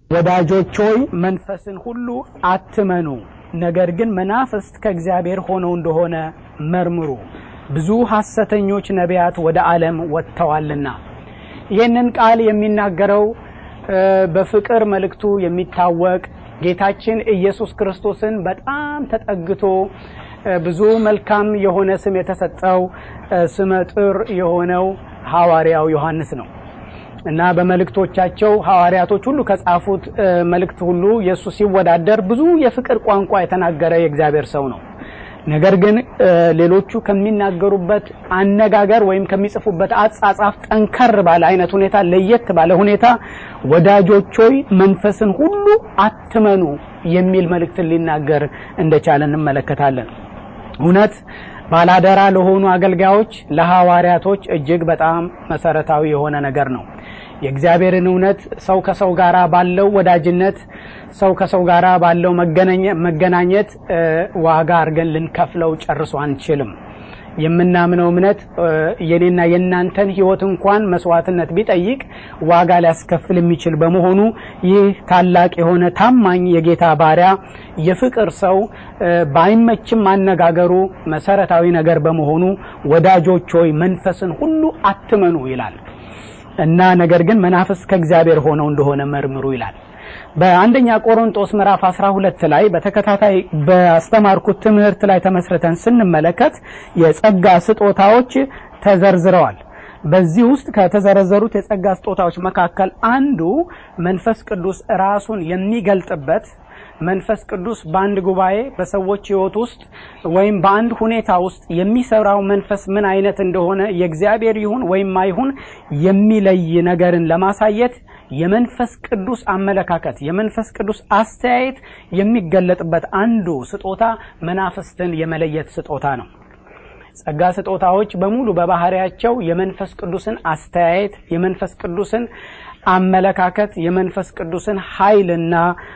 ወዳጆች ሆይ መንፈስን ሁሉ አትመኑ፣ ነገር ግን መናፍስት ከእግዚአብሔር ሆነው እንደሆነ መርምሩ፣ ብዙ ሐሰተኞች ነቢያት ወደ ዓለም ወጥተዋልና። ይህንን ቃል የሚናገረው በፍቅር መልእክቱ የሚታወቅ ጌታችን ኢየሱስ ክርስቶስን በጣም ተጠግቶ ብዙ መልካም የሆነ ስም የተሰጠው ስመጥር የሆነው ሐዋርያው ዮሐንስ ነው እና በመልእክቶቻቸው ሐዋርያቶች ሁሉ ከጻፉት መልእክት ሁሉ የእሱ ሲወዳደር ብዙ የፍቅር ቋንቋ የተናገረ የእግዚአብሔር ሰው ነው። ነገር ግን ሌሎቹ ከሚናገሩበት አነጋገር ወይም ከሚጽፉበት አጻጻፍ ጠንከር ባለ አይነት ሁኔታ ለየት ባለ ሁኔታ ወዳጆች ሆይ መንፈስን ሁሉ አትመኑ የሚል መልእክትን ሊናገር እንደቻለ እንመለከታለን። እውነት ባላደራ ለሆኑ አገልጋዮች ለሐዋርያቶች እጅግ በጣም መሰረታዊ የሆነ ነገር ነው። የእግዚአብሔርን እውነት ሰው ከሰው ጋር ባለው ወዳጅነት ሰው ከሰው ጋር ባለው መገናኘት ዋጋ አድርገን ልንከፍለው ጨርሶ አንችልም። የምናምነው እምነት የኔና የእናንተን ሕይወት እንኳን መስዋዕትነት ቢጠይቅ ዋጋ ሊያስከፍል የሚችል በመሆኑ ይህ ታላቅ የሆነ ታማኝ የጌታ ባሪያ የፍቅር ሰው ባይመችም አነጋገሩ መሰረታዊ ነገር በመሆኑ ወዳጆች ሆይ መንፈስን ሁሉ አትመኑ ይላል እና ነገር ግን መናፍስት ከእግዚአብሔር ሆነው እንደሆነ መርምሩ ይላል። በአንደኛ ቆሮንጦስ ምዕራፍ 12 ላይ በተከታታይ በአስተማርኩት ትምህርት ላይ ተመስርተን ስንመለከት የጸጋ ስጦታዎች ተዘርዝረዋል። በዚህ ውስጥ ከተዘረዘሩት የጸጋ ስጦታዎች መካከል አንዱ መንፈስ ቅዱስ ራሱን የሚገልጥበት መንፈስ ቅዱስ በአንድ ጉባኤ በሰዎች ሕይወት ውስጥ ወይም በአንድ ሁኔታ ውስጥ የሚሰራው መንፈስ ምን አይነት እንደሆነ የእግዚአብሔር ይሁን ወይም አይሁን የሚለይ ነገርን ለማሳየት የመንፈስ ቅዱስ አመለካከት የመንፈስ ቅዱስ አስተያየት የሚገለጥበት አንዱ ስጦታ መናፍስትን የመለየት ስጦታ ነው። ጸጋ ስጦታዎች በሙሉ በባህሪያቸው የመንፈስ ቅዱስን አስተያየት የመንፈስ ቅዱስን አመለካከት የመንፈስ ቅዱስን ኃይልና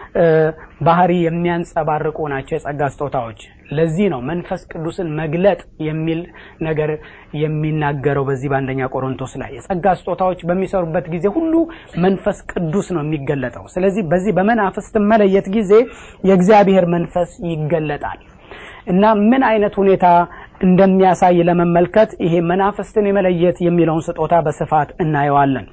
ባህሪ የሚያንጸባርቁ ናቸው የጸጋ ስጦታዎች። ለዚህ ነው መንፈስ ቅዱስን መግለጥ የሚል ነገር የሚናገረው በዚህ በአንደኛ ቆሮንቶስ ላይ የጸጋ ስጦታዎች በሚሰሩበት ጊዜ ሁሉ መንፈስ ቅዱስ ነው የሚገለጠው። ስለዚህ በዚህ በመናፍስት መለየት ጊዜ የእግዚአብሔር መንፈስ ይገለጣል እና ምን አይነት ሁኔታ እንደሚያሳይ ለመመልከት ይሄ መናፍስትን የመለየት የሚለውን ስጦታ በስፋት እናየዋለን።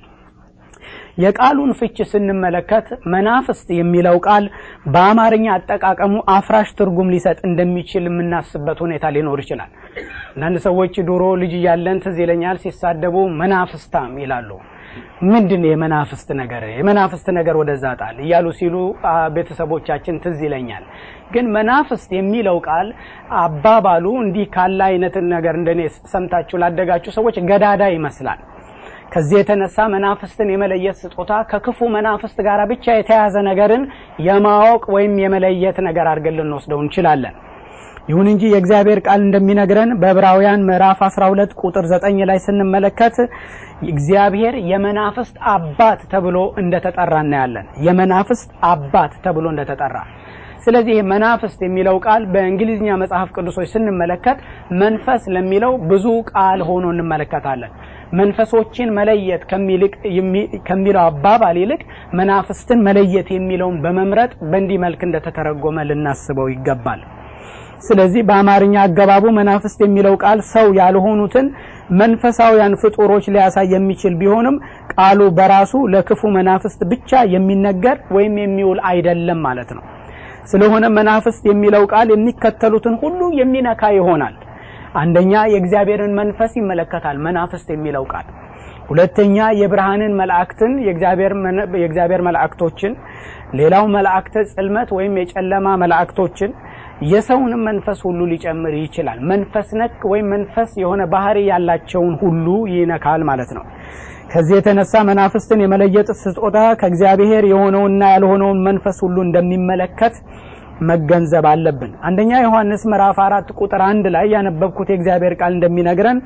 የቃሉን ፍች ስንመለከት መናፍስት የሚለው ቃል በአማርኛ አጠቃቀሙ አፍራሽ ትርጉም ሊሰጥ እንደሚችል የምናስበት ሁኔታ ሊኖር ይችላል። አንዳንድ ሰዎች ድሮ ልጅ እያለን ትዝ ይለኛል ሲሳደቡ መናፍስታም ይላሉ። ምንድን የመናፍስት ነገር የመናፍስት ነገር ወደዛ ጣል እያሉ ሲሉ ቤተሰቦቻችን ትዝ ይለኛል። ግን መናፍስት የሚለው ቃል አባባሉ እንዲህ ካለ አይነትን ነገር እንደኔ ሰምታችሁ ላደጋችሁ ሰዎች ገዳዳ ይመስላል። ከዚህ የተነሳ መናፍስትን የመለየት ስጦታ ከክፉ መናፍስት ጋር ብቻ የተያዘ ነገርን የማወቅ ወይም የመለየት ነገር አድርገን ልንወስደው እንችላለን። ይሁን እንጂ የእግዚአብሔር ቃል እንደሚነግረን በዕብራውያን ምዕራፍ 12 ቁጥር 9 ላይ ስንመለከት እግዚአብሔር የመናፍስት አባት ተብሎ እንደተጠራ እናያለን። የመናፍስት አባት ተብሎ እንደተጠራ ስለዚህ መናፍስት የሚለው ቃል በእንግሊዝኛ መጽሐፍ ቅዱሶች ስንመለከት መንፈስ ለሚለው ብዙ ቃል ሆኖ እንመለከታለን። መንፈሶችን መለየት ከሚለው አባባል ይልቅ መናፍስትን መለየት የሚለውን በመምረጥ በእንዲህ መልክ እንደተተረጎመ ልናስበው ይገባል። ስለዚህ በአማርኛ አገባቡ መናፍስት የሚለው ቃል ሰው ያልሆኑትን መንፈሳውያን ፍጡሮች ሊያሳይ የሚችል ቢሆንም ቃሉ በራሱ ለክፉ መናፍስት ብቻ የሚነገር ወይም የሚውል አይደለም ማለት ነው። ስለሆነ መናፍስት የሚለው ቃል የሚከተሉትን ሁሉ የሚነካ ይሆናል። አንደኛ የእግዚአብሔርን መንፈስ ይመለከታል መናፍስት የሚለው ቃል። ሁለተኛ የብርሃንን መላእክትን የእግዚአብሔር መላእክቶችን፣ ሌላው መላእክተ ጽልመት ወይም የጨለማ መላእክቶችን የሰውንም መንፈስ ሁሉ ሊጨምር ይችላል። መንፈስ ነክ ወይም መንፈስ የሆነ ባህሪ ያላቸውን ሁሉ ይነካል ማለት ነው። ከዚህ የተነሳ መናፍስትን የመለየት ስጦታ ከእግዚአብሔር የሆነውና ያልሆነውን መንፈስ ሁሉ እንደሚመለከት መገንዘብ አለብን። አንደኛ ዮሐንስ ምዕራፍ አራት ቁጥር አንድ ላይ ያነበብኩት የእግዚአብሔር ቃል እንደሚነግረን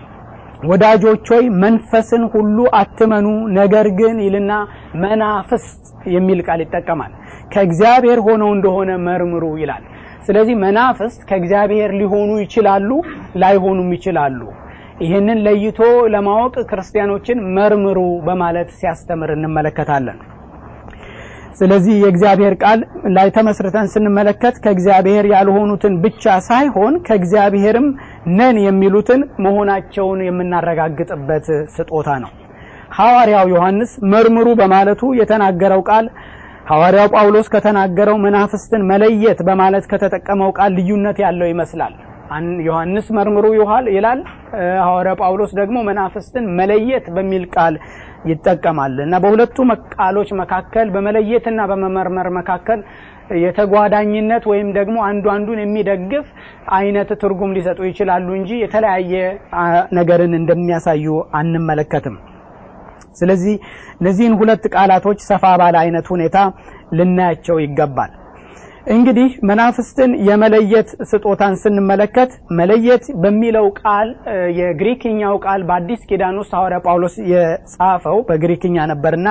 ወዳጆች ሆይ መንፈስን ሁሉ አትመኑ፣ ነገር ግን ይልና መናፍስት የሚል ቃል ይጠቀማል። ከእግዚአብሔር ሆነው እንደሆነ መርምሩ ይላል። ስለዚህ መናፍስት ከእግዚአብሔር ሊሆኑ ይችላሉ፣ ላይሆኑም ይችላሉ። ይህንን ለይቶ ለማወቅ ክርስቲያኖችን መርምሩ በማለት ሲያስተምር እንመለከታለን። ስለዚህ የእግዚአብሔር ቃል ላይ ተመስርተን ስንመለከት ከእግዚአብሔር ያልሆኑትን ብቻ ሳይሆን ከእግዚአብሔርም ነን የሚሉትን መሆናቸውን የምናረጋግጥበት ስጦታ ነው። ሐዋርያው ዮሐንስ መርምሩ በማለቱ የተናገረው ቃል ሐዋርያው ጳውሎስ ከተናገረው መናፍስትን መለየት በማለት ከተጠቀመው ቃል ልዩነት ያለው ይመስላል። ዮሐንስ መርምሩ ይላል፣ ሐዋርያው ጳውሎስ ደግሞ መናፍስትን መለየት በሚል ቃል ይጠቀማል እና በሁለቱ ቃሎች መካከል በመለየትና በመመርመር መካከል የተጓዳኝነት ወይም ደግሞ አንዱ አንዱን የሚደግፍ አይነት ትርጉም ሊሰጡ ይችላሉ እንጂ የተለያየ ነገርን እንደሚያሳዩ አንመለከትም። ስለዚህ እነዚህን ሁለት ቃላቶች ሰፋ ባለ አይነት ሁኔታ ልናያቸው ይገባል። እንግዲህ መናፍስትን የመለየት ስጦታን ስንመለከት መለየት በሚለው ቃል የግሪክኛው ቃል በአዲስ ኪዳን ውስጥ ሐዋርያ ጳውሎስ የጻፈው በግሪክኛ ነበርና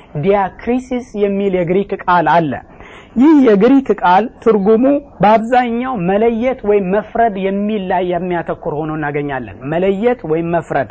ዲያክሪሲስ የሚል የግሪክ ቃል አለ። ይህ የግሪክ ቃል ትርጉሙ በአብዛኛው መለየት ወይም መፍረድ የሚል ላይ የሚያተኩር ሆኖ እናገኛለን። መለየት ወይም መፍረድ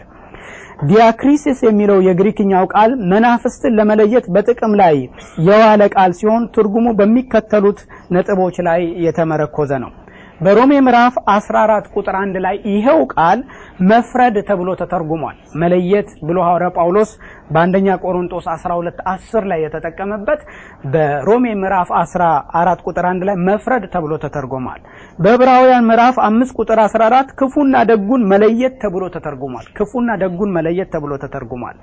ዲያክሪሲስ የሚለው የግሪክኛው ቃል መናፍስትን ለመለየት በጥቅም ላይ የዋለ ቃል ሲሆን ትርጉሙ በሚከተሉት ነጥቦች ላይ የተመረኮዘ ነው። በሮሜ ምዕራፍ 14 ቁጥር 1 ላይ ይሄው ቃል መፍረድ ተብሎ ተተርጉሟል። መለየት ብሎ ሐዋርያ ጳውሎስ በአንደኛ ቆሮንጦስ 12 10 ላይ የተጠቀመበት በሮሜ ምዕራፍ 14 ቁጥር 1 ላይ መፍረድ ተብሎ ተተርጉሟል። በዕብራውያን ምዕራፍ 5 ቁጥር 14 ክፉና ደጉን መለየት ተብሎ ተተርጉሟል። ክፉና ደጉን መለየት ተብሎ ተተርጉሟል።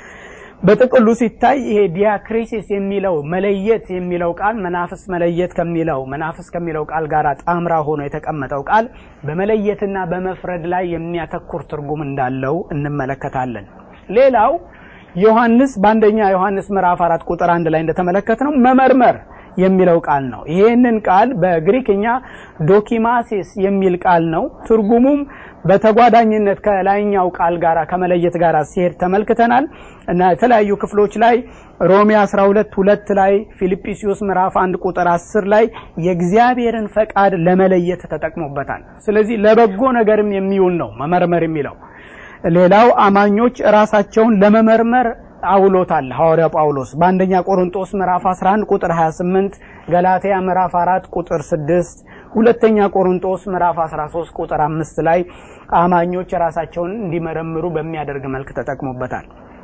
በጥቅሉ ሲታይ ይሄ ዲያክሪሲስ የሚለው መለየት የሚለው ቃል መናፍስ መለየት ከሚለው መናፍስ ከሚለው ቃል ጋር ጣምራ ሆኖ የተቀመጠው ቃል በመለየትና በመፍረድ ላይ የሚያተኩር ትርጉም እንዳለው እንመለከታለን። ሌላው ዮሐንስ በአንደኛ ዮሐንስ ምዕራፍ አራት ቁጥር አንድ ላይ እንደተመለከት ነው መመርመር የሚለው ቃል ነው። ይሄንን ቃል በግሪክኛ ዶኪማሲስ የሚል ቃል ነው። ትርጉሙም በተጓዳኝነት ከላይኛው ቃል ጋር ከመለየት ጋር ሲሄድ ተመልክተናል እና የተለያዩ ክፍሎች ላይ ሮሜ 12 ሁለት ላይ ፊልጵስዩስ ምዕራፍ 1 ቁጥር 10 ላይ የእግዚአብሔርን ፈቃድ ለመለየት ተጠቅሞበታል። ስለዚህ ለበጎ ነገርም የሚውል ነው መመርመር የሚለው። ሌላው አማኞች ራሳቸውን ለመመርመር አውሎታል ሐዋርያው ጳውሎስ በአንደኛ ቆሮንጦስ ምዕራፍ 11 ቁጥር 28፣ ገላትያ ምዕራፍ 4 ቁጥር 6፣ ሁለተኛ ቆሮንጦስ ምዕራፍ 13 ቁጥር 5 ላይ አማኞች ራሳቸውን እንዲመረምሩ በሚያደርግ መልክ ተጠቅሞበታል።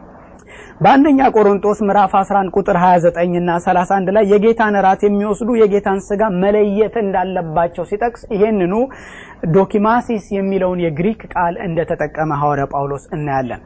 በአንደኛ ቆሮንጦስ ምዕራፍ 11 ቁጥር 29 እና 31 ላይ የጌታን እራት የሚወስዱ የጌታን ስጋ መለየት እንዳለባቸው ሲጠቅስ ይሄንኑ ዶኪማሲስ የሚለውን የግሪክ ቃል እንደተጠቀመ ሐዋርያ ጳውሎስ እናያለን።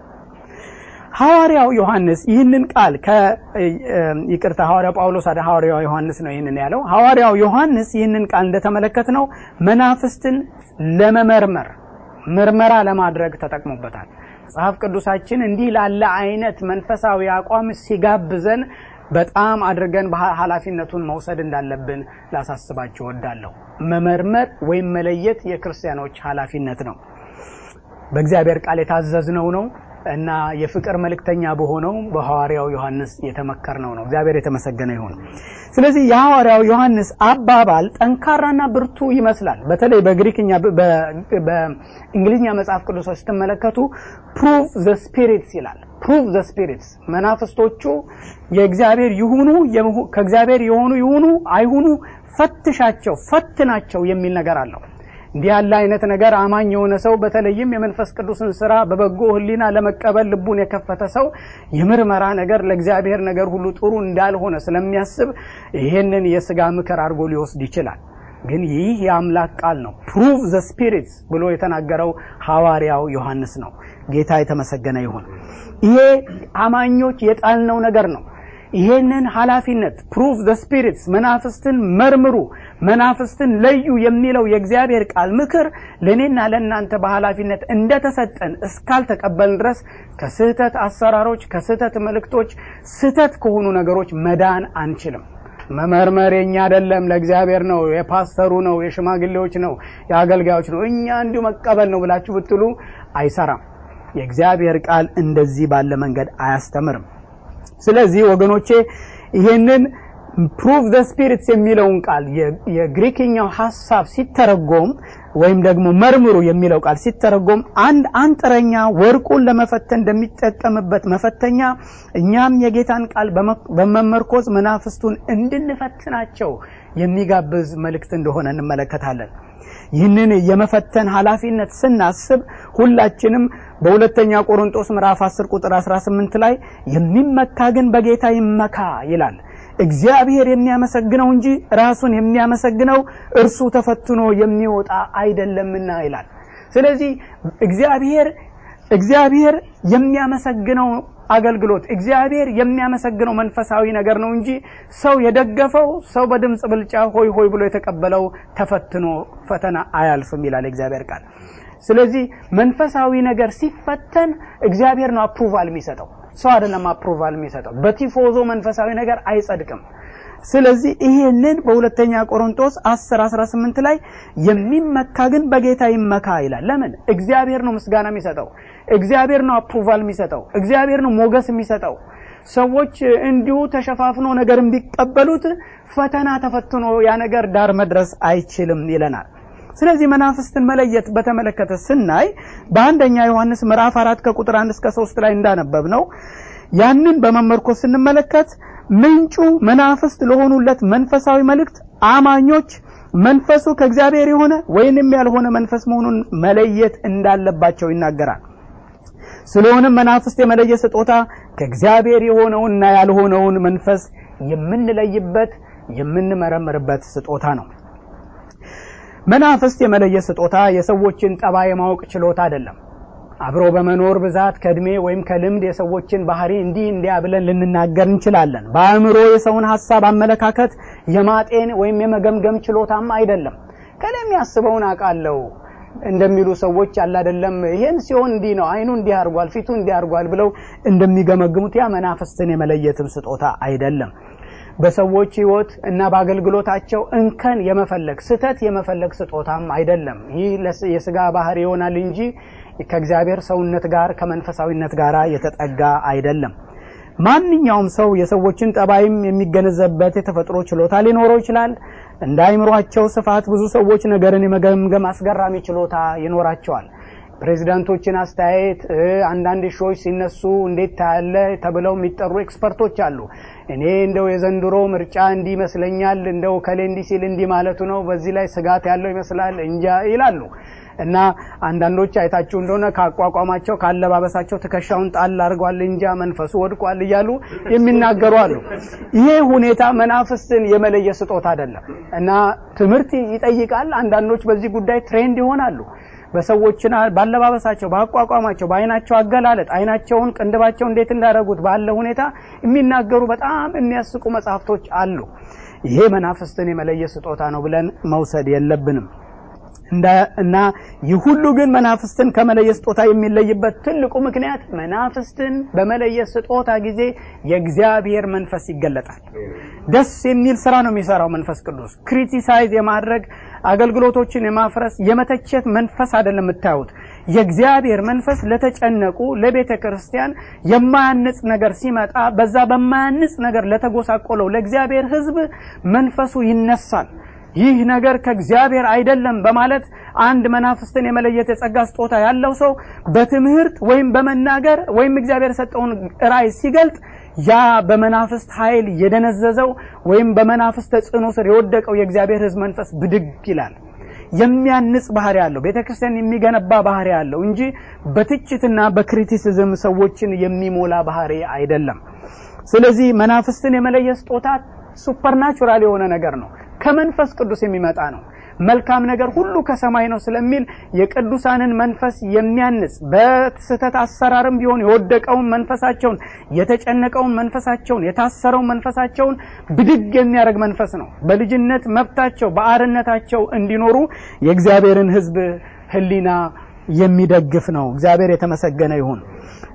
ሐዋርያው ዮሐንስ ይህንን ቃል ይቅርታ፣ ሐዋርያው ጳውሎስ አደ ሐዋርያው ዮሐንስ ነው ይህንን ያለው። ሐዋርያው ዮሐንስ ይህንን ቃል እንደተመለከት ነው መናፍስትን ለመመርመር ምርመራ ለማድረግ ተጠቅሞበታል። መጽሐፍ ቅዱሳችን እንዲህ ላለ አይነት መንፈሳዊ አቋም ሲጋብዘን በጣም አድርገን ኃላፊነቱን መውሰድ እንዳለብን ላሳስባችሁ እወዳለሁ። መመርመር ወይም መለየት የክርስቲያኖች ኃላፊነት ነው። በእግዚአብሔር ቃል የታዘዝነው ነው እና የፍቅር መልእክተኛ በሆነው በሐዋርያው ዮሐንስ የተመከርነው ነው። እግዚአብሔር የተመሰገነ ይሁን። ስለዚህ የሐዋርያው ዮሐንስ አባባል ጠንካራና ብርቱ ይመስላል። በተለይ በግሪክኛ በእንግሊዝኛ መጽሐፍ ቅዱሶች ስትመለከቱ ፕሩቭ ዘ ስፒሪትስ ይላል። ፕሩቭ ዘ ስፒሪትስ መናፍስቶቹ የእግዚአብሔር ይሁኑ ከእግዚአብሔር የሆኑ ይሁኑ አይሁኑ ፈትሻቸው፣ ፈትናቸው የሚል ነገር አለው። እንዲህ ያለ አይነት ነገር አማኝ የሆነ ሰው በተለይም የመንፈስ ቅዱስን ስራ በበጎ ሕሊና ለመቀበል ልቡን የከፈተ ሰው የምርመራ ነገር ለእግዚአብሔር ነገር ሁሉ ጥሩ እንዳልሆነ ስለሚያስብ ይሄንን የስጋ ምክር አድርጎ ሊወስድ ይችላል። ግን ይህ የአምላክ ቃል ነው። ፕሩቭ ዘ ስፒሪትስ ብሎ የተናገረው ሐዋርያው ዮሐንስ ነው። ጌታ የተመሰገነ ይሁን። ይሄ አማኞች የጣልነው ነገር ነው። ይሄንን ኃላፊነት ፕሩቭ ዘ ስፒሪትስ መናፍስትን መርምሩ፣ መናፍስትን ለዩ የሚለው የእግዚአብሔር ቃል ምክር ለእኔና ለእናንተ በኃላፊነት እንደተሰጠን እስካልተቀበልን ድረስ ከስህተት አሰራሮች፣ ከስህተት መልእክቶች፣ ስህተት ከሆኑ ነገሮች መዳን አንችልም። መመርመር የኛ አይደለም፣ ለእግዚአብሔር ነው፣ የፓስተሩ ነው፣ የሽማግሌዎች ነው፣ የአገልጋዮች ነው። እኛ እንዲሁ መቀበል ነው ብላችሁ ብትሉ አይሰራም። የእግዚአብሔር ቃል እንደዚህ ባለ መንገድ አያስተምርም። ስለዚህ ወገኖቼ ይህንን ፕሩቭ ዘ ስፒሪትስ የሚለውን ቃል የግሪክኛው ሀሳብ ሲተረጎም ወይም ደግሞ መርምሩ የሚለው ቃል ሲተረጎም አንድ አንጥረኛ ወርቁን ለመፈተን እንደሚጠቀምበት መፈተኛ እኛም የጌታን ቃል በመመርኮዝ መናፍስቱን እንድንፈትናቸው የሚጋብዝ መልእክት እንደሆነ እንመለከታለን። ይህንን የመፈተን ኃላፊነት ስናስብ ሁላችንም በሁለተኛ ቆሮንጦስ ምዕራፍ 10 ቁጥር 18 ላይ የሚመካ ግን በጌታ ይመካ ይላል። እግዚአብሔር የሚያመሰግነው እንጂ ራሱን የሚያመሰግነው እርሱ ተፈትኖ የሚወጣ አይደለምና ይላል። ስለዚህ እግዚአብሔር እግዚአብሔር የሚያመሰግነው አገልግሎት እግዚአብሔር የሚያመሰግነው መንፈሳዊ ነገር ነው እንጂ ሰው የደገፈው ሰው በድምፅ ብልጫ ሆይ ሆይ ብሎ የተቀበለው ተፈትኖ ፈተና አያልፍም ይላል እግዚአብሔር ቃል። ስለዚህ መንፈሳዊ ነገር ሲፈተን እግዚአብሔር ነው አፕሩቫል የሚሰጠው፣ ሰው አይደለም አፕሩቫል የሚሰጠው። በቲፎዞ መንፈሳዊ ነገር አይጸድቅም። ስለዚህ ይሄንን በሁለተኛ ቆሮንቶስ 10 18 ላይ የሚመካ ግን በጌታ ይመካ ይላል። ለምን? እግዚአብሔር ነው ምስጋና የሚሰጠው፣ እግዚአብሔር ነው አፕሩቫል የሚሰጠው፣ እግዚአብሔር ነው ሞገስ የሚሰጠው። ሰዎች እንዲሁ ተሸፋፍኖ ነገር ቢቀበሉት ፈተና ተፈትኖ ያ ነገር ዳር መድረስ አይችልም ይለናል። ስለዚህ መናፍስትን መለየት በተመለከተ ስናይ በአንደኛ ዮሐንስ ምዕራፍ አራት ከቁጥር አንድ እስከ ሶስት ላይ እንዳነበብ ነው ያንን በመመርኮዝ ስንመለከት ምንጩ መናፍስት ለሆኑለት መንፈሳዊ መልእክት አማኞች መንፈሱ ከእግዚአብሔር የሆነ ወይንም ያልሆነ መንፈስ መሆኑን መለየት እንዳለባቸው ይናገራል። ስለሆነም መናፍስት የመለየ ስጦታ ከእግዚአብሔር የሆነውንና ያልሆነውን መንፈስ የምንለይበት የምንመረምርበት ስጦታ ነው። መናፍስት የመለየ ስጦታ የሰዎችን ጠባይ የማወቅ ችሎታ አይደለም። አብሮ በመኖር ብዛት ከእድሜ ወይም ከልምድ የሰዎችን ባህሪ እንዲህ እንዲያ ብለን ልንናገር እንችላለን። በአእምሮ የሰውን ሀሳብ፣ አመለካከት የማጤን ወይም የመገምገም ችሎታም አይደለም። ከኔ የሚያስበውን አውቃለሁ እንደሚሉ ሰዎች አለ አይደለም። ይሄን ሲሆን እንዲህ ነው፣ አይኑ እንዲህ አድርጓል፣ ፊቱ እንዲህ አድርጓል ብለው እንደሚገመግሙት ያ መናፍስትን የመለየትም ስጦታ አይደለም። በሰዎች ሕይወት እና በአገልግሎታቸው እንከን የመፈለግ ስህተት የመፈለግ ስጦታም አይደለም። ይህ የስጋ ባህሪ ይሆናል እንጂ ከእግዚአብሔር ሰውነት ጋር ከመንፈሳዊነት ጋር የተጠጋ አይደለም። ማንኛውም ሰው የሰዎችን ጠባይም የሚገነዘብበት የተፈጥሮ ችሎታ ሊኖረው ይችላል። እንደ አይምሯቸው ስፋት ብዙ ሰዎች ነገርን የመገምገም አስገራሚ ችሎታ ይኖራቸዋል። ፕሬዚዳንቶችን አስተያየት፣ አንዳንድ ሾዎች ሲነሱ እንዴት ታያለ ተብለው የሚጠሩ ኤክስፐርቶች አሉ። እኔ እንደው የዘንድሮ ምርጫ እንዲህ ይመስለኛል፣ እንደው ከሌ እንዲህ ሲል እንዲህ ማለቱ ነው፣ በዚህ ላይ ስጋት ያለው ይመስላል እንጃ ይላሉ። እና አንዳንዶች አይታችሁ እንደሆነ ከአቋቋማቸው ከአለባበሳቸው ትከሻውን ጣል አድርጓል እንጃ መንፈሱ ወድቋል እያሉ የሚናገሩ አሉ። ይሄ ሁኔታ መናፍስትን የመለየ ስጦታ አይደለም እና ትምህርት ይጠይቃል። አንዳንዶች በዚህ ጉዳይ ትሬንድ ይሆናሉ። በሰዎችና ባለባበሳቸው፣ በአቋቋማቸው፣ በአይናቸው አገላለጥ አይናቸውን ቅንድባቸው እንዴት እንዳደረጉት ባለ ሁኔታ የሚናገሩ በጣም የሚያስቁ መጽሐፍቶች አሉ። ይሄ መናፍስትን የመለየ ስጦታ ነው ብለን መውሰድ የለብንም። እና ይህ ሁሉ ግን መናፍስትን ከመለየ ስጦታ የሚለይበት ትልቁ ምክንያት መናፍስትን በመለየ ስጦታ ጊዜ የእግዚአብሔር መንፈስ ይገለጣል። ደስ የሚል ስራ ነው የሚሰራው መንፈስ ቅዱስ። ክሪቲሳይዝ የማድረግ አገልግሎቶችን የማፍረስ የመተቸት መንፈስ አይደለም የምታዩት። የእግዚአብሔር መንፈስ ለተጨነቁ ለቤተ ክርስቲያን የማያንጽ ነገር ሲመጣ በዛ በማያንጽ ነገር ለተጎሳቆለው ለእግዚአብሔር ሕዝብ መንፈሱ ይነሳል። ይህ ነገር ከእግዚአብሔር አይደለም በማለት አንድ መናፍስትን የመለየት የጸጋ ስጦታ ያለው ሰው በትምህርት ወይም በመናገር ወይም እግዚአብሔር የሰጠውን ራእይ ሲገልጥ ያ በመናፍስት ኃይል የደነዘዘው ወይም በመናፍስት ተጽዕኖ ስር የወደቀው የእግዚአብሔር ሕዝብ መንፈስ ብድግ ይላል። የሚያንጽ ባህሪ ያለው ቤተ ክርስቲያን የሚገነባ ባህሪ ያለው እንጂ በትችትና በክሪቲሲዝም ሰዎችን የሚሞላ ባህሪ አይደለም። ስለዚህ መናፍስትን የመለየ ስጦታ ሱፐርናቹራል የሆነ ነገር ነው። ከመንፈስ ቅዱስ የሚመጣ ነው። መልካም ነገር ሁሉ ከሰማይ ነው ስለሚል የቅዱሳንን መንፈስ የሚያንጽ በስህተት አሰራርም ቢሆን የወደቀውን መንፈሳቸውን፣ የተጨነቀውን መንፈሳቸውን፣ የታሰረውን መንፈሳቸውን ብድግ የሚያደርግ መንፈስ ነው። በልጅነት መብታቸው በአርነታቸው እንዲኖሩ የእግዚአብሔርን ሕዝብ ሕሊና የሚደግፍ ነው። እግዚአብሔር የተመሰገነ ይሁን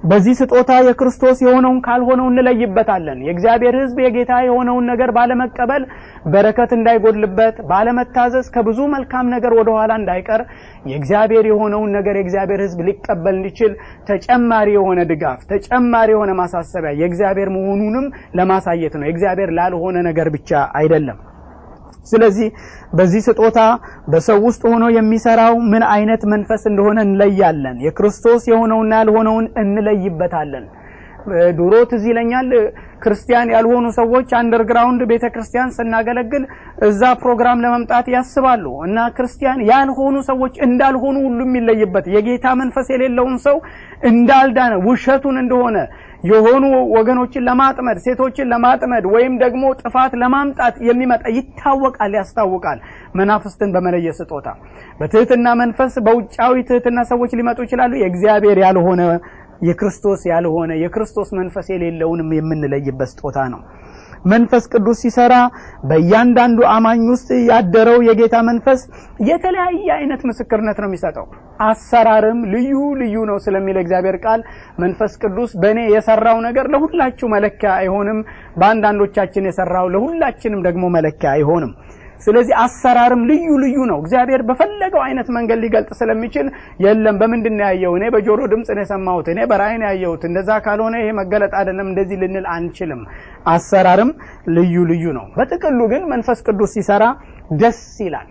በዚህ ስጦታ የክርስቶስ የሆነውን ካልሆነው እንለይበታለን። የእግዚአብሔር ሕዝብ የጌታ የሆነውን ነገር ባለመቀበል በረከት እንዳይጎድልበት፣ ባለመታዘዝ ከብዙ መልካም ነገር ወደኋላ እንዳይቀር የእግዚአብሔር የሆነውን ነገር የእግዚአብሔር ሕዝብ ሊቀበል እንዲችል ተጨማሪ የሆነ ድጋፍ፣ ተጨማሪ የሆነ ማሳሰቢያ የእግዚአብሔር መሆኑንም ለማሳየት ነው። የእግዚአብሔር ላልሆነ ነገር ብቻ አይደለም። ስለዚህ በዚህ ስጦታ በሰው ውስጥ ሆኖ የሚሰራው ምን አይነት መንፈስ እንደሆነ እንለያለን። የክርስቶስ የሆነውና ያልሆነውን እንለይበታለን። ድሮ ትዝ ይለኛል ክርስቲያን ያልሆኑ ሰዎች አንደርግራውንድ ቤተ ክርስቲያን ስናገለግል እዛ ፕሮግራም ለመምጣት ያስባሉ እና ክርስቲያን ያልሆኑ ሰዎች እንዳልሆኑ ሁሉ የሚለይበት የጌታ መንፈስ የሌለውን ሰው እንዳልዳነ ውሸቱን እንደሆነ የሆኑ ወገኖችን ለማጥመድ ሴቶችን ለማጥመድ ወይም ደግሞ ጥፋት ለማምጣት የሚመጣ ይታወቃል፣ ያስታውቃል። መናፍስትን በመለየት ስጦታ በትህትና መንፈስ በውጫዊ ትህትና ሰዎች ሊመጡ ይችላሉ። የእግዚአብሔር ያልሆነ የክርስቶስ ያልሆነ የክርስቶስ መንፈስ የሌለውንም የምንለይበት ስጦታ ነው። መንፈስ ቅዱስ ሲሰራ በእያንዳንዱ አማኝ ውስጥ ያደረው የጌታ መንፈስ የተለያየ አይነት ምስክርነት ነው የሚሰጠው። አሰራርም ልዩ ልዩ ነው ስለሚል እግዚአብሔር ቃል መንፈስ ቅዱስ በእኔ የሰራው ነገር ለሁላችሁ መለኪያ አይሆንም፣ በአንዳንዶቻችን የሰራው ለሁላችንም ደግሞ መለኪያ አይሆንም። ስለዚህ አሰራርም ልዩ ልዩ ነው። እግዚአብሔር በፈለገው አይነት መንገድ ሊገልጥ ስለሚችል የለም በምንድን ነው ያየው? እኔ በጆሮ ድምፅ ነው የሰማሁት፣ እኔ በራእይ ነው ያየሁት፣ እንደዛ ካልሆነ ይሄ መገለጥ አይደለም እንደዚህ ልንል አንችልም። አሰራርም ልዩ ልዩ ነው። በጥቅሉ ግን መንፈስ ቅዱስ ሲሰራ ደስ ይላል፣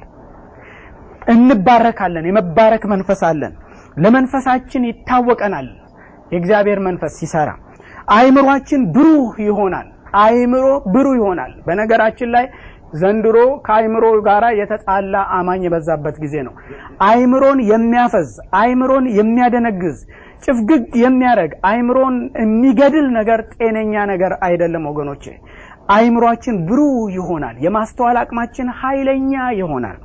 እንባረካለን። የመባረክ መንፈስ አለን። ለመንፈሳችን ይታወቀናል። የእግዚአብሔር መንፈስ ሲሰራ አይምሯችን ብሩህ ይሆናል። አይምሮ ብሩህ ይሆናል። በነገራችን ላይ ዘንድሮ ከአይምሮ ጋር የተጣላ አማኝ የበዛበት ጊዜ ነው። አይምሮን የሚያፈዝ አይምሮን የሚያደነግዝ ጭፍግግ የሚያደርግ አይምሮን የሚገድል ነገር ጤነኛ ነገር አይደለም ወገኖቼ። አይምሯችን ብሩህ ይሆናል። የማስተዋል አቅማችን ኃይለኛ ይሆናል።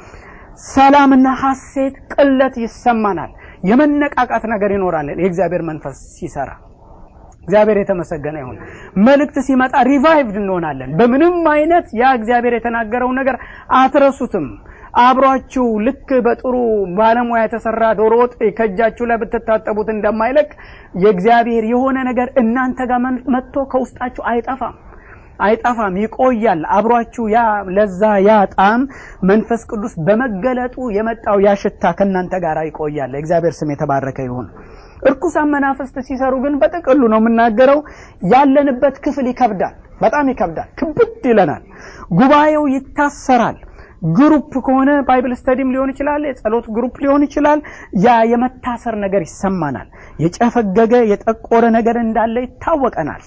ሰላምና ሐሴት፣ ቅለት ይሰማናል። የመነቃቃት ነገር ይኖራል የእግዚአብሔር መንፈስ ሲሰራ እግዚአብሔር የተመሰገነ ይሁን። መልእክት ሲመጣ ሪቫይቭድ እንሆናለን። በምንም አይነት ያ እግዚአብሔር የተናገረው ነገር አትረሱትም። አብሯችሁ ልክ በጥሩ ባለሙያ የተሰራ ዶሮ ወጥ ከእጃችሁ ላይ ብትታጠቡት እንደማይለቅ የእግዚአብሔር የሆነ ነገር እናንተ ጋር መጥቶ ከውስጣችሁ አይጠፋም አይጠፋም፣ ይቆያል። አብሯችሁ ያ ለዛ ያ ጣዕም መንፈስ ቅዱስ በመገለጡ የመጣው ያ ሽታ ከእናንተ ጋር ይቆያል። የእግዚአብሔር ስም የተባረከ ይሁን። እርኩሳን መናፍስት ሲሰሩ ግን በጥቅሉ ነው የምናገረው፣ ያለንበት ክፍል ይከብዳል፣ በጣም ይከብዳል፣ ክብድ ይለናል። ጉባኤው ይታሰራል። ግሩፕ ከሆነ ባይብል ስተዲም ሊሆን ይችላል፣ የጸሎት ግሩፕ ሊሆን ይችላል። ያ የመታሰር ነገር ይሰማናል። የጨፈገገ የጠቆረ ነገር እንዳለ ይታወቀናል።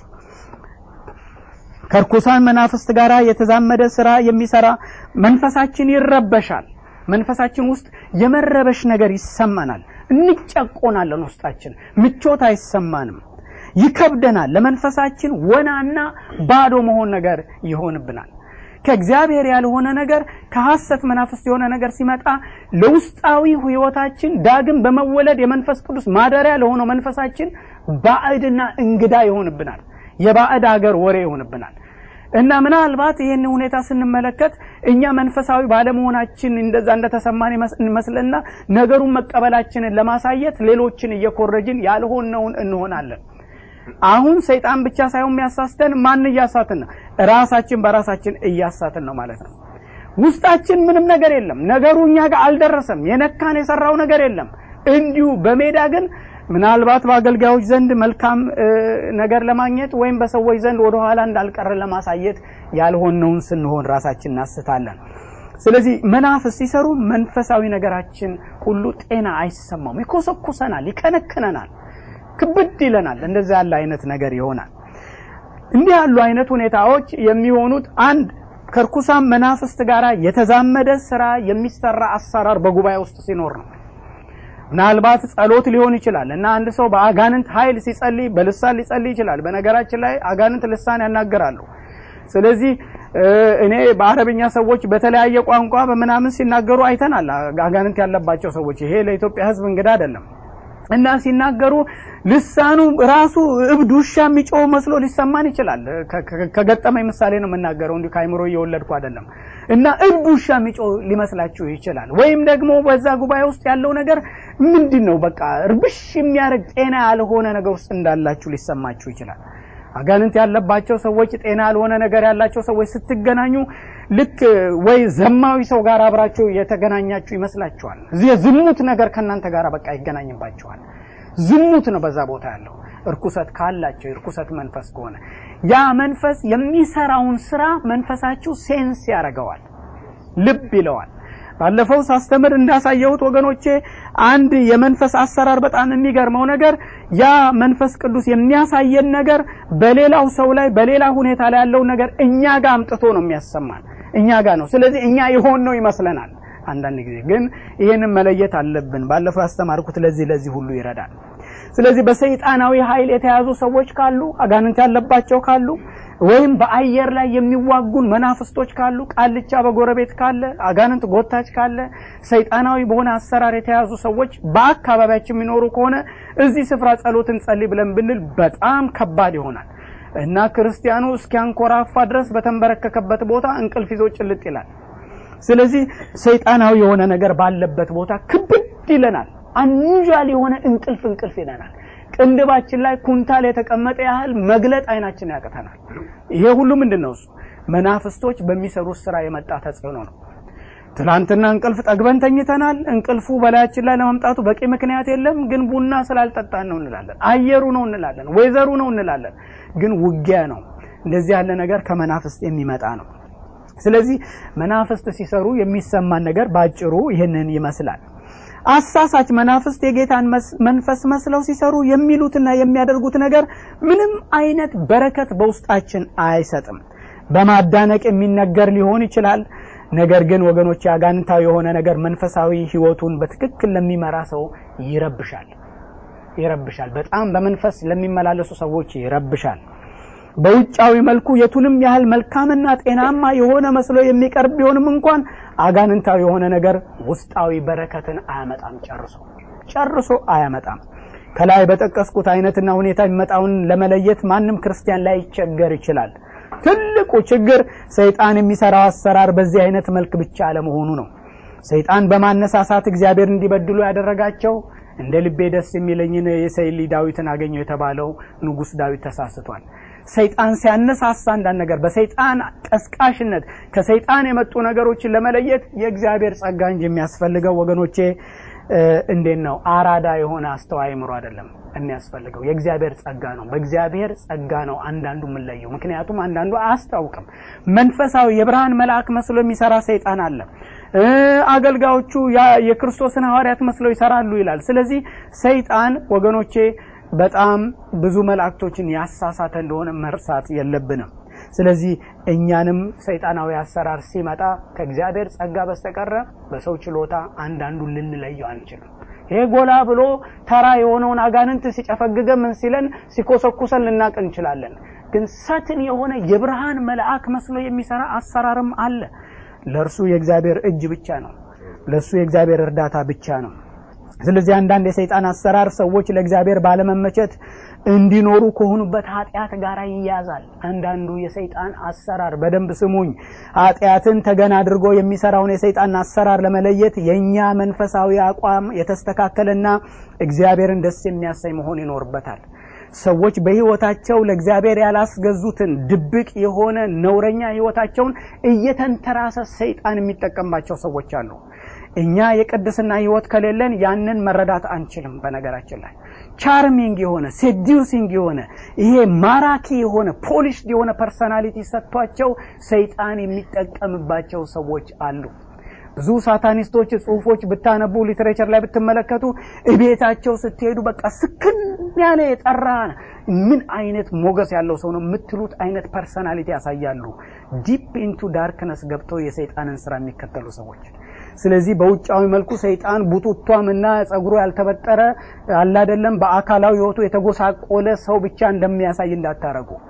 ከርኩሳን መናፍስት ጋር የተዛመደ ስራ የሚሰራ መንፈሳችን ይረበሻል። መንፈሳችን ውስጥ የመረበሽ ነገር ይሰማናል። እንጨቆናለን። ውስጣችን ምቾት አይሰማንም፣ ይከብደናል። ለመንፈሳችን ወናና ባዶ መሆን ነገር ይሆንብናል። ከእግዚአብሔር ያልሆነ ነገር ከሐሰት መናፍስት የሆነ ነገር ሲመጣ ለውስጣዊ ሕይወታችን ዳግም በመወለድ የመንፈስ ቅዱስ ማደሪያ ለሆነው መንፈሳችን ባዕድና እንግዳ ይሆንብናል። የባዕድ አገር ወሬ ይሆንብናል። እና ምናልባት ይህን ሁኔታ ስንመለከት እኛ መንፈሳዊ ባለመሆናችን እንደዛ እንደተሰማን ይመስልና ነገሩን መቀበላችንን ለማሳየት ሌሎችን እየኮረጅን ያልሆነውን እንሆናለን። አሁን ሰይጣን ብቻ ሳይሆን የሚያሳስተን ማን እያሳትን ነው? ራሳችን በራሳችን እያሳትን ነው ማለት ነው። ውስጣችን ምንም ነገር የለም። ነገሩ እኛ ጋር አልደረሰም። የነካን የሰራው ነገር የለም። እንዲሁ በሜዳ ግን ምናልባት በአገልጋዮች ዘንድ መልካም ነገር ለማግኘት ወይም በሰዎች ዘንድ ወደ ኋላ እንዳልቀረ ለማሳየት ያልሆነውን ስንሆን ራሳችን እናስታለን። ስለዚህ መናፍስ ሲሰሩ መንፈሳዊ ነገራችን ሁሉ ጤና አይሰማም፣ ይኮሰኩሰናል፣ ይከነክነናል፣ ክብድ ይለናል። እንደዛ ያለ አይነት ነገር ይሆናል። እንዲህ ያሉ አይነት ሁኔታዎች የሚሆኑት አንድ ከርኩሳን መናፍስት ጋር የተዛመደ ስራ የሚሰራ አሰራር በጉባኤ ውስጥ ሲኖር ነው። ምናልባት ጸሎት ሊሆን ይችላል እና አንድ ሰው በአጋንንት ኃይል ሲጸልይ በልሳን ሊጸልይ ይችላል። በነገራችን ላይ አጋንንት ልሳን ያናገራሉ። ስለዚህ እኔ በአረብኛ ሰዎች በተለያየ ቋንቋ በምናምን ሲናገሩ አይተናል። አጋንንት ያለባቸው ሰዎች ይሄ ለኢትዮጵያ ሕዝብ እንግዳ አይደለም። እና ሲናገሩ ልሳኑ ራሱ እብድ ውሻ የሚጮህ መስሎ ሊሰማን ይችላል። ከገጠመኝ ምሳሌ ነው የምናገረው፣ እንዲሁ ከአይምሮ እየወለድኩ አይደለም። እና እብድ ውሻ የሚጮህ ሊመስላችሁ ይችላል። ወይም ደግሞ በዛ ጉባኤ ውስጥ ያለው ነገር ምንድን ነው? በቃ እርብሽ የሚያደርግ ጤና ያልሆነ ነገር ውስጥ እንዳላችሁ ሊሰማችሁ ይችላል። አጋንንት ያለባቸው ሰዎች፣ ጤና ያልሆነ ነገር ያላቸው ሰዎች ስትገናኙ ልክ ወይ ዘማዊ ሰው ጋር አብራችሁ የተገናኛችሁ ይመስላችኋል። እዚህ የዝሙት ነገር ከእናንተ ጋር በቃ ይገናኝባችኋል። ዝሙት ነው በዛ ቦታ ያለው። እርኩሰት ካላቸው የእርኩሰት መንፈስ ከሆነ ያ መንፈስ የሚሰራውን ስራ መንፈሳችሁ ሴንስ ያደርገዋል፣ ልብ ይለዋል። ባለፈው ሳስተምር እንዳሳየሁት ወገኖቼ አንድ የመንፈስ አሰራር በጣም የሚገርመው ነገር ያ መንፈስ ቅዱስ የሚያሳየን ነገር በሌላው ሰው ላይ በሌላ ሁኔታ ላይ ያለው ነገር እኛ ጋር አምጥቶ ነው የሚያሰማን፣ እኛ ጋር ነው። ስለዚህ እኛ የሆን ነው ይመስለናል። አንዳንድ ጊዜ ግን ይህንን መለየት አለብን። ባለፈው ያስተማርኩት ለዚህ ለዚህ ሁሉ ይረዳል። ስለዚህ በሰይጣናዊ ኃይል የተያዙ ሰዎች ካሉ፣ አጋንንት ያለባቸው ካሉ ወይም በአየር ላይ የሚዋጉን መናፍስቶች ካሉ፣ ቃልቻ በጎረቤት ካለ፣ አጋንንት ጎታች ካለ፣ ሰይጣናዊ በሆነ አሰራር የተያዙ ሰዎች በአካባቢያችን የሚኖሩ ከሆነ እዚህ ስፍራ ጸሎት እንጸልይ ብለን ብንል በጣም ከባድ ይሆናል እና ክርስቲያኑ እስኪያንኮራፋ ድረስ በተንበረከከበት ቦታ እንቅልፍ ይዞ ጭልጥ ይላል። ስለዚህ ሰይጣናዊ የሆነ ነገር ባለበት ቦታ ክብድ ይለናል። አንዣል የሆነ እንቅልፍ እንቅልፍ ይለናል። ቅንድባችን ላይ ኩንታል የተቀመጠ ያህል መግለጥ አይናችን ያቅተናል። ይሄ ሁሉ ምንድን ነው? እሱ መናፍስቶች በሚሰሩት ስራ የመጣ ተጽዕኖ ነው። ትናንትና እንቅልፍ ጠግበን ተኝተናል። እንቅልፉ በላያችን ላይ ለመምጣቱ በቂ ምክንያት የለም። ግን ቡና ስላልጠጣን ነው እንላለን። አየሩ ነው እንላለን። ወይዘሩ ነው እንላለን። ግን ውጊያ ነው። እንደዚህ ያለ ነገር ከመናፍስት የሚመጣ ነው። ስለዚህ መናፍስት ሲሰሩ የሚሰማን ነገር ባጭሩ ይህንን ይመስላል። አሳሳች መናፍስት የጌታን መንፈስ መስለው ሲሰሩ የሚሉትና የሚያደርጉት ነገር ምንም አይነት በረከት በውስጣችን አይሰጥም። በማዳነቅ የሚነገር ሊሆን ይችላል። ነገር ግን ወገኖች አጋንንታዊ የሆነ ነገር መንፈሳዊ ሕይወቱን በትክክል ለሚመራ ሰው ይረብሻል ይረብሻል። በጣም በመንፈስ ለሚመላለሱ ሰዎች ይረብሻል። በውጫዊ መልኩ የቱንም ያህል መልካምና ጤናማ የሆነ መስሎ የሚቀርብ ቢሆንም እንኳን አጋንንታዊ የሆነ ነገር ውስጣዊ በረከትን አያመጣም። ጨርሶ ጨርሶ አያመጣም። ከላይ በጠቀስኩት አይነትና ሁኔታ የሚመጣውን ለመለየት ማንም ክርስቲያን ላይ ይቸገር ይችላል። ትልቁ ችግር ሰይጣን የሚሰራው አሰራር በዚህ አይነት መልክ ብቻ አለመሆኑ ነው። ሰይጣን በማነሳሳት እግዚአብሔር እንዲበድሉ ያደረጋቸው እንደ ልቤ ደስ የሚለኝን የሰይሊ ዳዊትን አገኘው የተባለው ንጉሥ ዳዊት ተሳስቷል። ሰይጣን ሲያነሳሳ አንዳንድ ነገር በሰይጣን ቀስቃሽነት ከሰይጣን የመጡ ነገሮችን ለመለየት የእግዚአብሔር ጸጋ እንጂ የሚያስፈልገው ወገኖቼ እንዴት ነው አራዳ የሆነ አስተዋይ አእምሮ አይደለም የሚያስፈልገው የእግዚአብሔር ጸጋ ነው። በእግዚአብሔር ጸጋ ነው አንዳንዱ የምንለየው። ምክንያቱም አንዳንዱ አያስታውቅም። መንፈሳዊ የብርሃን መልአክ መስሎ የሚሰራ ሰይጣን አለ። አገልጋዮቹ የክርስቶስን ሐዋርያት መስለው ይሰራሉ ይላል። ስለዚህ ሰይጣን ወገኖቼ በጣም ብዙ መላእክቶችን ያሳሳተ እንደሆነ መርሳት የለብንም። ስለዚህ እኛንም ሰይጣናዊ አሰራር ሲመጣ ከእግዚአብሔር ጸጋ በስተቀረ በሰው ችሎታ አንዳንዱን ልንለየው አንችልም። ይሄ ጎላ ብሎ ተራ የሆነውን አጋንንት ሲጨፈግገ ምን ሲለን ሲኮሰኩሰን ልናቅ እንችላለን። ግን ሰትን የሆነ የብርሃን መልአክ መስሎ የሚሰራ አሰራርም አለ። ለእርሱ የእግዚአብሔር እጅ ብቻ ነው። ለእሱ የእግዚአብሔር እርዳታ ብቻ ነው። ስለዚህ አንዳንድ የሰይጣን አሰራር ሰዎች ለእግዚአብሔር ባለመመቸት እንዲኖሩ ከሆኑበት ኃጢአት ጋር ይያዛል። አንዳንዱ የሰይጣን አሰራር በደንብ ስሙኝ፣ ኃጢአትን ተገን አድርጎ የሚሰራውን የሰይጣን አሰራር ለመለየት የእኛ መንፈሳዊ አቋም የተስተካከለና እግዚአብሔርን ደስ የሚያሰኝ መሆን ይኖርበታል። ሰዎች በሕይወታቸው ለእግዚአብሔር ያላስገዙትን ድብቅ የሆነ ነውረኛ ሕይወታቸውን እየተንተራሰ ሰይጣን የሚጠቀምባቸው ሰዎች አሉ። እኛ የቅድስና ሕይወት ከሌለን ያንን መረዳት አንችልም። በነገራችን ላይ ቻርሚንግ የሆነ ሴዲውሲንግ የሆነ ይሄ ማራኪ የሆነ ፖሊሽድ የሆነ ፐርሰናሊቲ ሰጥቷቸው ሰይጣን የሚጠቀምባቸው ሰዎች አሉ። ብዙ ሳታኒስቶች ጽሁፎች ብታነቡ ሊትሬቸር ላይ ብትመለከቱ እቤታቸው ስትሄዱ በቃ ስክን ያለ የጠራ ምን አይነት ሞገስ ያለው ሰው ነው የምትሉት አይነት ፐርሰናሊቲ ያሳያሉ። ዲፕ ኢንቱ ዳርክነስ ገብተው የሰይጣንን ስራ የሚከተሉ ሰዎች። ስለዚህ በውጫዊ መልኩ ሰይጣን ቡቱቷም እና ጸጉሩ ያልተበጠረ አላደለም በአካላዊ ህይወቱ የተጎሳቆለ ሰው ብቻ እንደሚያሳይ እንዳታረጉ።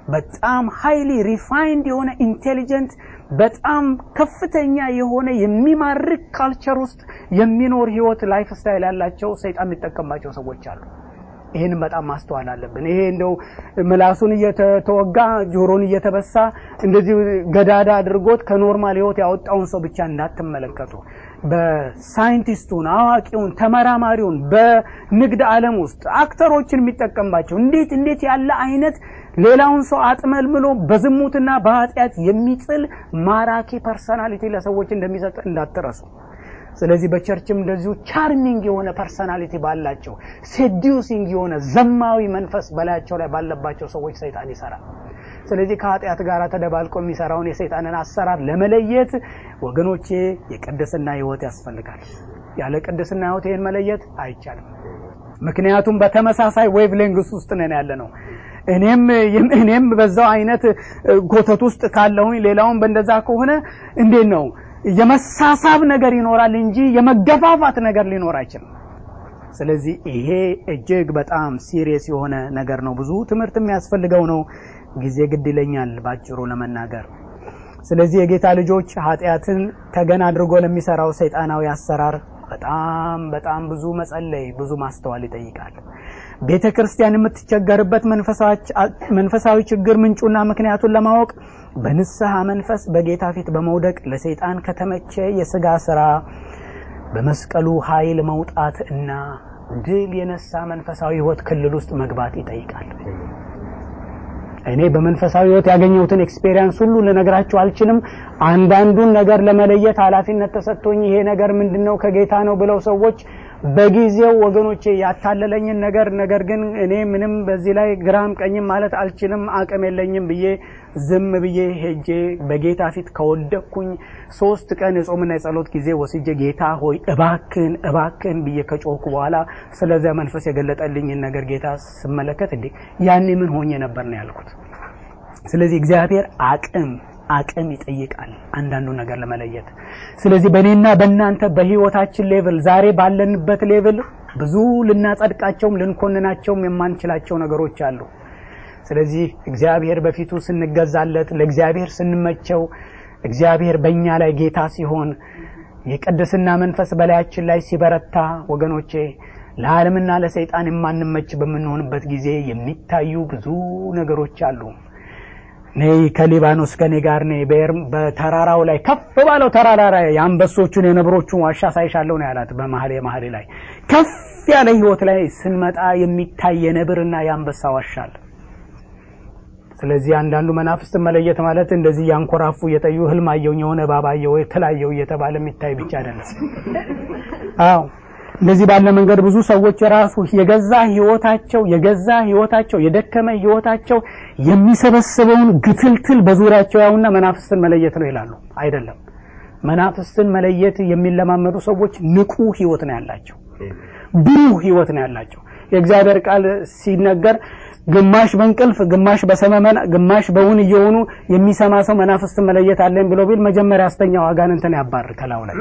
በጣም ሃይሊ ሪፋይንድ የሆነ ኢንቴሊጀንት በጣም ከፍተኛ የሆነ የሚማርክ ካልቸር ውስጥ የሚኖር ህይወት ላይፍ ስታይል ያላቸው ሰይጣን የሚጠቀምባቸው ሰዎች አሉ። ይህንም በጣም ማስተዋል አለብን። ይሄ እንደው ምላሱን እየተወጋ ጆሮን እየተበሳ እንደዚህ ገዳዳ አድርጎት ከኖርማል ህይወት ያወጣውን ሰው ብቻ እንዳትመለከቱ። በሳይንቲስቱን፣ አዋቂውን፣ ተመራማሪውን በንግድ ዓለም ውስጥ አክተሮችን የሚጠቀምባቸው እንዴት እንዴት ያለ አይነት ሌላውን ሰው አጥመልምሎ በዝሙትና በኃጢአት የሚጥል ማራኪ ፐርሰናሊቲ ለሰዎች እንደሚሰጥ እንዳትረሱ። ስለዚህ በቸርችም እንደዚሁ ቻርሚንግ የሆነ ፐርሰናሊቲ ባላቸው ሴዲዩሲንግ የሆነ ዘማዊ መንፈስ በላያቸው ላይ ባለባቸው ሰዎች ሰይጣን ይሰራል። ስለዚህ ከኃጢአት ጋር ተደባልቆ የሚሰራውን የሰይጣንን አሰራር ለመለየት ወገኖቼ የቅድስና ህይወት ያስፈልጋል። ያለ ቅድስና ህይወት ይህን መለየት አይቻልም። ምክንያቱም በተመሳሳይ ዌቭ ሌንግስ ውስጥ ነን ያለ ነው። እኔም እኔም በዛው አይነት ጎተት ውስጥ ካለሁኝ ሌላውን በእንደዛ ከሆነ እንዴት ነው የመሳሳብ ነገር ይኖራል እንጂ የመገፋፋት ነገር ሊኖር አይችልም። ስለዚህ ይሄ እጅግ በጣም ሲሪየስ የሆነ ነገር ነው። ብዙ ትምህርት የሚያስፈልገው ነው። ጊዜ ግድ ይለኛል ባጭሩ ለመናገር። ስለዚህ የጌታ ልጆች ኃጢአትን ተገን አድርጎ ለሚሰራው ሰይጣናዊ አሰራር በጣም በጣም ብዙ መጸለይ፣ ብዙ ማስተዋል ይጠይቃል። ቤተ ክርስቲያን የምትቸገርበት መንፈሳዊ ችግር ምንጩና ምክንያቱን ለማወቅ በንስሐ መንፈስ በጌታ ፊት በመውደቅ ለሰይጣን ከተመቸ የስጋ ስራ በመስቀሉ ኃይል መውጣት እና ድል የነሳ መንፈሳዊ ህይወት ክልል ውስጥ መግባት ይጠይቃል። እኔ በመንፈሳዊ ህይወት ያገኘሁትን ኤክስፔሪየንስ ሁሉ ልነግራችሁ አልችልም። አንዳንዱን ነገር ለመለየት ኃላፊነት ተሰጥቶኝ ይሄ ነገር ምንድነው ከጌታ ነው ብለው ሰዎች በጊዜው ወገኖቼ ያታለለኝን ነገር ነገር ግን እኔ ምንም በዚህ ላይ ግራም ቀኝም ማለት አልችልም አቅም የለኝም ብዬ ዝም ብዬ ሄጄ በጌታ ፊት ከወደቅኩኝ ሶስት ቀን የጾምና የጸሎት ጊዜ ወስጄ ጌታ ሆይ እባክን እባክን ብዬ ከጮኩ በኋላ ስለዚያ መንፈስ የገለጠልኝን ነገር ጌታ ስመለከት እንዴ ያኔ ምን ሆኜ ነበር ነው ያልኩት። ስለዚህ እግዚአብሔር አቅም አቅም ይጠይቃል አንዳንዱ ነገር ለመለየት። ስለዚህ በእኔና በእናንተ በህይወታችን ሌቭል ዛሬ ባለንበት ሌቭል ብዙ ልናጸድቃቸውም ልንኮንናቸውም የማንችላቸው ነገሮች አሉ። ስለዚህ እግዚአብሔር በፊቱ ስንገዛለት ለእግዚአብሔር ስንመቸው እግዚአብሔር በእኛ ላይ ጌታ ሲሆን የቅድስና መንፈስ በላያችን ላይ ሲበረታ ወገኖቼ ለዓለምና ለሰይጣን የማንመች በምንሆንበት ጊዜ የሚታዩ ብዙ ነገሮች አሉ። ነይ ከሊባኖስ ከኔ ጋር ነይ በተራራው ላይ ከፍ ባለው ተራራ ላይ የአንበሶቹን የነብሮቹን ዋሻ ሳይሻለው ነው ያላት። በመሀል የመሀል ላይ ከፍ ያለ ህይወት ላይ ስንመጣ የሚታይ የነብርና የአንበሳ ዋሻ አለ። ስለዚህ አንዳንዱ መናፍስትን መለየት ማለት እንደዚህ ያንኮራፉ እየጠዩ ህልም አየሁኝ የሆነ እባብ አየሁ የተለያየው እየተባለ የሚታይ ብቻ አይደለም። አዎ እንደዚህ ባለ መንገድ ብዙ ሰዎች ራሱ የገዛ ህይወታቸው የገዛ ህይወታቸው የደከመ ህይወታቸው የሚሰበስበውን ግትልትል በዙሪያቸው ያውና መናፍስትን መለየት ነው ይላሉ። አይደለም። መናፍስትን መለየት የሚለማመዱ ሰዎች ንቁ ህይወት ነው ያላቸው፣ ብሩህ ህይወት ነው ያላቸው። የእግዚአብሔር ቃል ሲነገር ግማሽ በእንቅልፍ ግማሽ በሰመመን ግማሽ በውን እየሆኑ የሚሰማ ሰው መናፍስትን መለየት አለኝ ብሎ ቢል መጀመሪያ አስተኛው አጋንንትን ያባር ከላዩ ላይ።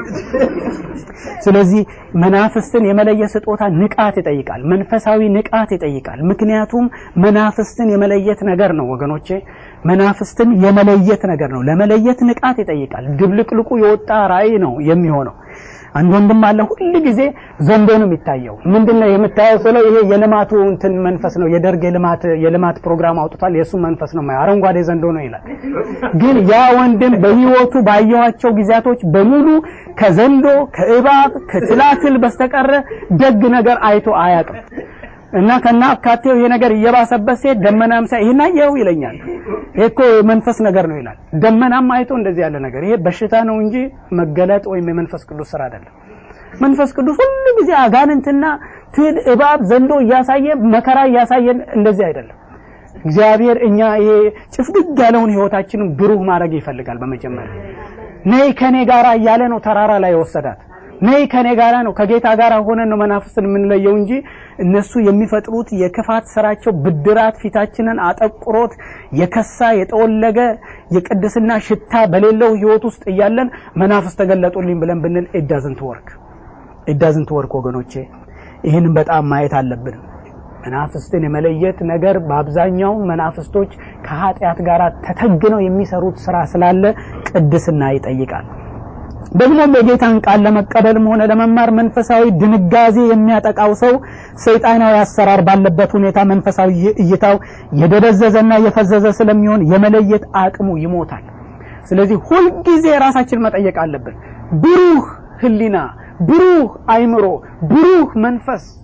ስለዚህ መናፍስትን የመለየት ስጦታ ንቃት ይጠይቃል፣ መንፈሳዊ ንቃት ይጠይቃል። ምክንያቱም መናፍስትን የመለየት ነገር ነው ወገኖቼ፣ መናፍስትን የመለየት ነገር ነው። ለመለየት ንቃት ይጠይቃል። ድብልቅልቁ የወጣ ራእይ ነው የሚሆነው። አንድ ወንድም አለ ሁል ጊዜ ዘንዶ ነው የሚታየው። ምንድነው የምታየው ስለው ይሄ የልማቱ እንትን መንፈስ ነው የደርግ የልማት የልማት ፕሮግራም አውጥቷል የሱ መንፈስ ነው አረንጓዴ ዘንዶ ነው ይላል። ግን ያ ወንድም በህይወቱ ባየኋቸው ጊዜያቶች በሙሉ ከዘንዶ ከእባብ ከትላትል በስተቀረ ደግ ነገር አይቶ አያውቅም። እና ከና አካቴው ይሄ ነገር እየባሰበት ሲሄድ ደመናም ሳይ ይሄን አየኸው ይለኛል። ይሄ እኮ መንፈስ ነገር ነው ይላል። ደመናም አይቶ እንደዚህ ያለ ነገር ይሄ በሽታ ነው እንጂ መገለጥ ወይም የመንፈስ ቅዱስ ስራ አይደለም። መንፈስ ቅዱስ ሁሉ ጊዜ አጋንንትና ትል፣ እባብ፣ ዘንዶ እያሳየ መከራ እያሳየን እንደዚህ አይደለም። እግዚአብሔር እኛ ይሄ ጭፍግግ ያለውን ህይወታችንን ብሩህ ማድረግ ይፈልጋል። በመጀመሪያ ነይ ከኔ ጋራ እያለ ነው ተራራ ላይ የወሰዳት። ነይ ከኔ ጋራ ነው ከጌታ ጋር ሆነን ነው መናፍስትን የምንለየው እንጂ እነሱ የሚፈጥሩት የክፋት ስራቸው ብድራት ፊታችንን አጠቁሮት የከሳ የጠወለገ የቅድስና ሽታ በሌለው ህይወት ውስጥ እያለን መናፍስ ተገለጡልኝ ብለን ብንል ኢዳዝንት ወርክ ኢዳዝንት ወርክ ወገኖቼ፣ ይህንን በጣም ማየት አለብን። መናፍስትን የመለየት ነገር በአብዛኛው መናፍስቶች ከኃጢአት ጋር ተተግነው የሚሰሩት ስራ ስላለ ቅድስና ይጠይቃል። ደግሞም የጌታን ቃል ለመቀበልም ሆነ ለመማር መንፈሳዊ ድንጋዜ የሚያጠቃው ሰው ሰይጣናዊ አሰራር ባለበት ሁኔታ መንፈሳዊ እይታው የደበዘዘና የፈዘዘ ስለሚሆን የመለየት አቅሙ ይሞታል። ስለዚህ ሁልጊዜ ራሳችን መጠየቅ አለብን። ብሩህ ሕሊና፣ ብሩህ አይምሮ፣ ብሩህ መንፈስ